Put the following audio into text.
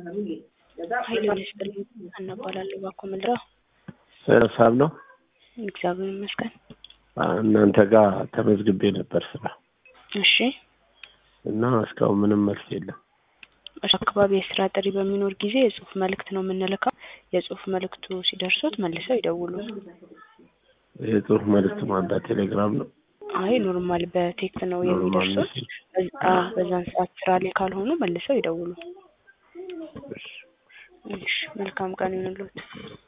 ኃይለ ይስጥልኝ እናባላለሁ ባኮ ምንድነው? ሰላም ነው። እግዚአብሔር ይመስገን። እናንተ ጋር ተመዝግቤ ነበር ስራ እሺ እና እስካሁን ምንም መልስ የለም። እሺ አካባቢ የስራ ጥሪ በሚኖር ጊዜ የጽሁፍ መልእክት ነው የምንልከው። የጽሁፍ መልእክቱ ሲደርሱት መልሰው ይደውሉ። የጽሁፍ መልእክት ማንዳት ቴሌግራም ነው። አይ ኖርማል በቴክስት ነው ኖርማል የሚደርሱት። ሜሴጅ። በዛ- አዎ፣ በዛን ሰዓት ስራ ላይ ካልሆኑ መልሰው ይደውሉ። እሺ። እሺ መልካም ቀን ይሁንልዎት።